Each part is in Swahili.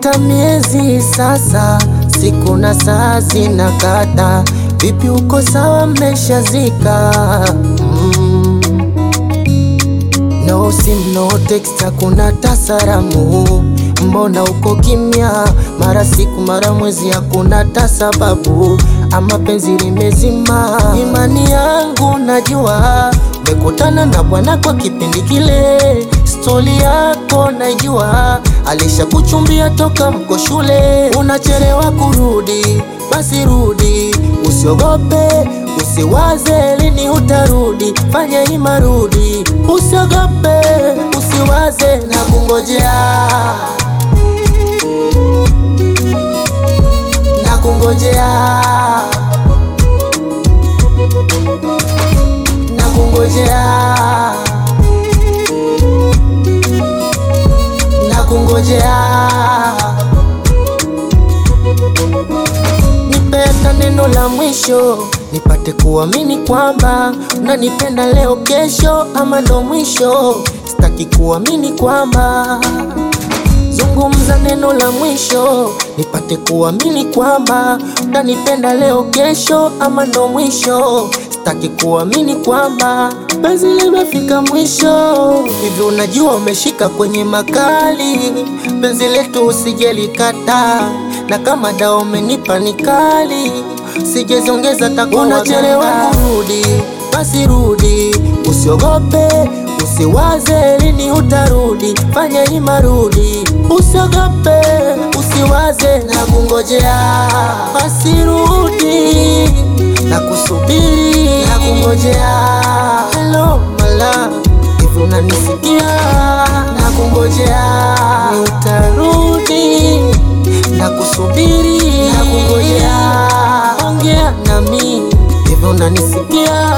Imepita miezi sasa, siku na saa zinakata. Vipi, uko sawa? Mmeshazika? mm. No sim, no text, hakuna tasaramu. Mbona uko kimya? Mara siku mara mwezi, hakuna tasababu. Ama penzi limezima? Imani yangu najua umekutana na bwana kwa kipindi kile, stori yako najua, alishakuchumbia toka mko shule. Unachelewa kurudi, basi rudi, usiogope, usiwaze lini utarudi, fanya ima rudi, usiogope, usiwaze na kungojea, na kungojea na kungojea na kungojea, nipeta neno la mwisho nipate kuamini kwamba unanipenda leo kesho, ama ndo mwisho. Sitaki kuamini kwamba Zungumza neno la mwisho nipate kuamini kwamba utanipenda leo kesho, ama ndo mwisho. Sitaki kuamini kwamba penzi limefika mwisho. Hivi unajua umeshika kwenye makali, penzi letu usijelikata, na kama dawa umenipa ni kali, sijeziongeza takwa. Unachelewa kurudi, basi rudi, usiogope Usiwaze lini utarudi, fanya ima rudi, usiogope, usiwaze na kungojea, basi rudi na kusubiri na kungojea. Hello mala, hivi unanisikia? Na kungojea ni utarudi na kusubiri na kungojea, ongea nami, hivi unanisikia?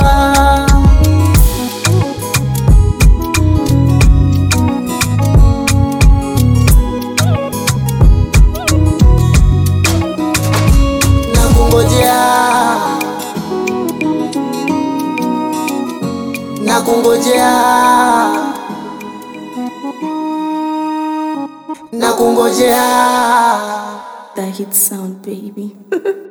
Nakungojea, nakungojea, nakungojea. That hit sound, baby.